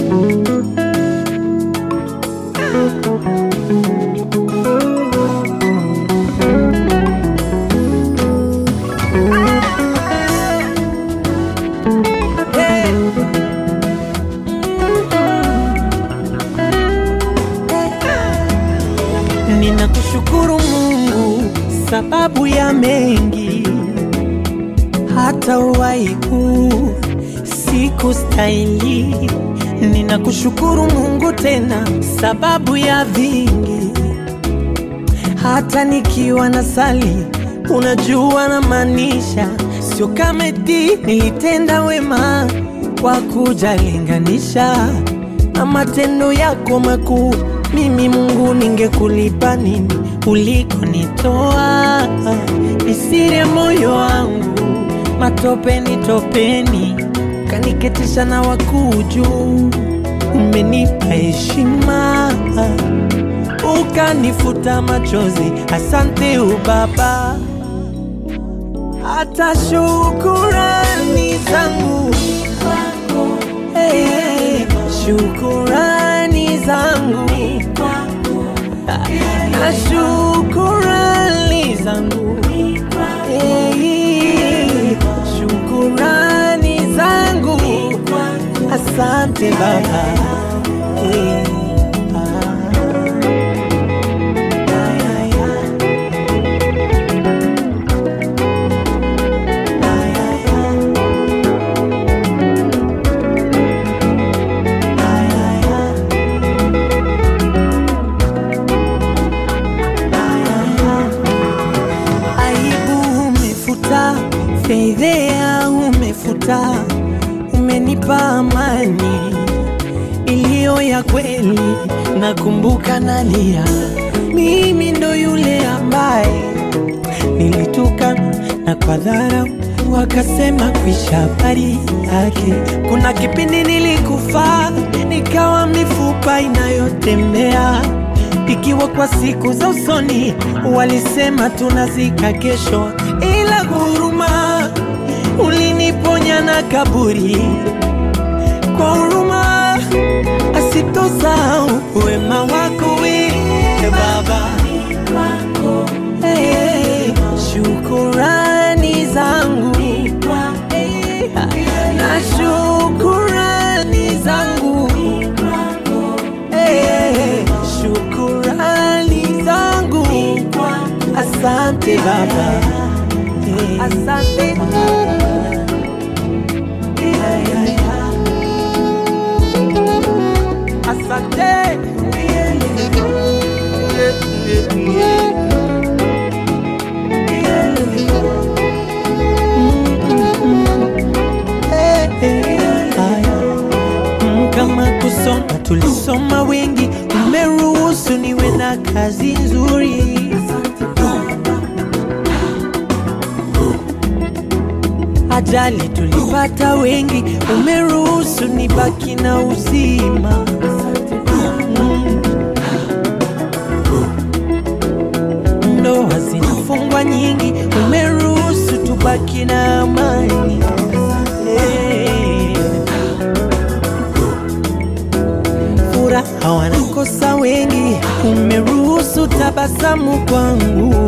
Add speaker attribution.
Speaker 1: Ninakushukuru Mungu sababu ya mengi, hata uhai huu sikustahili. Ninakushukuru Mungu tena sababu ya vingi, hata nikiwa na sali, unajua na maanisha, sio kama eti nilitenda wema kwa kujalinganisha na matendo yako makuu. Mimi Mungu, ningekulipa nini ulikonitoa? Ni siri ya moyo wangu, matopeni topeni, kaniketisha na wakuu juu. Umenipa heshima, ukanifuta machozi. Asante u Baba, hata shukurani zangu Hey, shukurani zangu na shukurani zangu Hey, shukurani zangu asante Baba Hey, ah. aibu umefuta, fedhea umefuta, umenipa amani iliyo ya kweli. Nakumbuka nalia, mimi ndo yule ambaye nilitukana na kwa dharau wakasema kuisha habari yake. Kuna kipindi nilikufa nikawa mifupa inayotembea ikiwa kwa siku za usoni walisema tunazika kesho, ila huruma uliniponya na kaburi kwa huruma asitosahau wema wako we Baba. Hey, shukurani zangu Hey, na shukurani zangu Hey, shukurani zangu asante Baba Hey, asante asante Mm, kama kusoma tulisoma wengi, umeruhusu niwe na kazi nzuri. Ajali tulipata wengi, umeruhusu nibaki na uzima. Mm. Ndoa zinafungwa nyingi, umeruhusu tubaki na amani. Hey. Furaha wanakosa wengi, umeruhusu tabasamu kwangu.